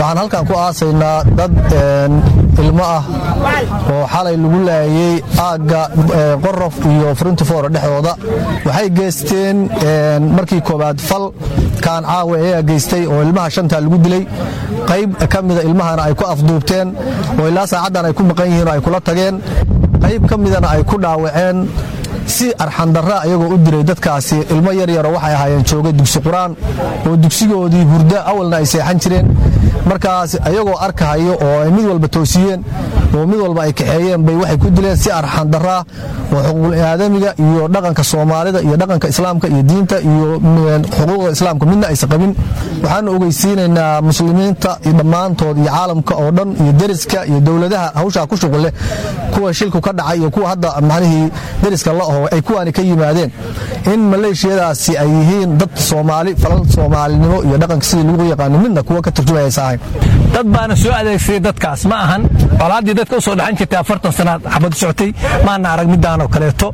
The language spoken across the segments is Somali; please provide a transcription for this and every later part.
waxaan halkan ku aasaynaa dad ilmo ah oo xalay lagu laayey aagga qorof iyo frintifoora dhexdooda waxay geysteen markii koowaad fal kaan caawa ayaa geystay oo ilmaha shantaa lagu dilay qayb ka mida ilmahana ay ku afduubteen oo ilaa saacaddan ay ku maqan yihiin oo ay kula tageen qayb ka midana ay ku dhaawaceen si arxandarra ayagoo u diray dadkaasi ilmo yaryaro waxay ahaayeen joogay dugsi qur-aan oo dugsigoodii hurdo awalna ay seexan jireen markaas ayagoo arkahayo oo ay mid walba toosiyeen oo mid walba ay kaxeeyeen bay waxay ku dileen si arxandarraa oo xuquuqul-aadamiga iyo dhaqanka soomaalida iyo dhaqanka islaamka iyo diinta iyo xuquuqda islaamka midna aysan qabin waxaanu ogeysiinaynaa muslimiinta dhammaantood iyo caalamka oo dhan iyo deriska iyo dowladaha hawshaa ku shuqulleh kuwa shilku ka dhacay iyo kuwa hadda macnihii deriska la aho ay kuwaani ka yimaadeen in maleeshiyadaasi ay yihiin dad soomaali falal soomaalinimo iyo dhaqanka sidii lagu yaqaano midna kuwa ka turjumayaysa ahayn dad baana soo adeegsaday dadkaas ma ahan colaaddii dadka u soo dhaxan jirtay afartan sanaad xabad socotay maana arag midaan oo kaleeto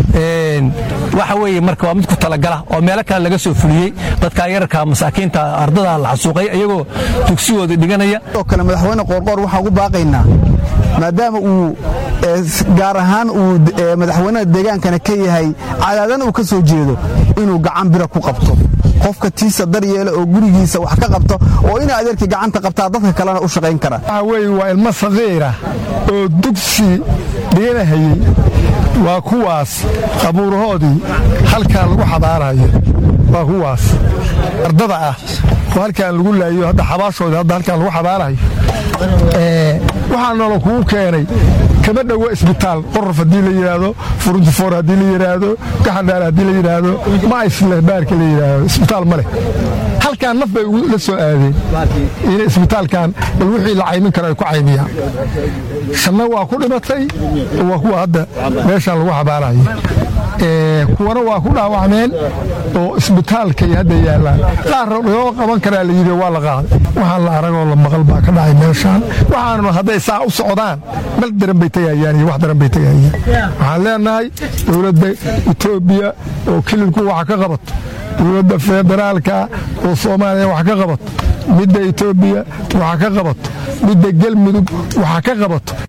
waxa weeye marka waa mid ku talagala oo meelo kale laga soo fuliyey dadka yararka masaakiinta ardada la xasuuqay iyagoo dugsigooda dhiganaya oo kale madaxweyne qoorqoor waxaan ugu baaqaynaa maadaama uu gaar ahaan uu madaxweynaha deegaankana ka yahay cadaadana uu ka soo jeedo inuu gacan bira ku qabto qofka tiisa daryeela oo gurigiisa wax ka qabto oo ina adeerkii gacanta qabtaa dadka kalena u shaqayn kara waxa weeye waa ilmo saqiira oo dugsi dhiganahayey waa kuwaas qabuurahoodii halkaan lagu xabaarayo waa kuwaas ardada ah oo halkaan lagu laayo hadda xabaashoodii hadda halkaan lagu xabaarayo waxaa noola kugu keenay kama dhowo isbitaal qorof haddii la yidhaahdo furuntifoor haddii la yidhaahdo gaxandhaar haddii la yidhaahdo ma isleh baarka la yidhaahdo isbitaal ma leh halkaan naf bay la soo aadeen in isbitaalkan bal wixii la caymin karo ay ku caymiyaan shanna waa ku dhimatay waa kuwa hadda meeshaan lagu xabaarayo kuwana waa ku dhaawacmeen oo isbitaalkay hadda yaallaan qaarna loo qaban karaa la yidhi waa la qaaday waxaan la aragoo la maqal baa ka dhacay meeshaan waxaanuna hadday saa u socdaan meel daran bay tegayaan iyo wax daran bay tegayaan waxaan leenahay dowladda etoobiya oo kililku waxa ka qabato dowladda federaalka oo soomaaliya wax ka qabato midda etoobiya waxa ka qabato midda gelmudug waxa ka qabato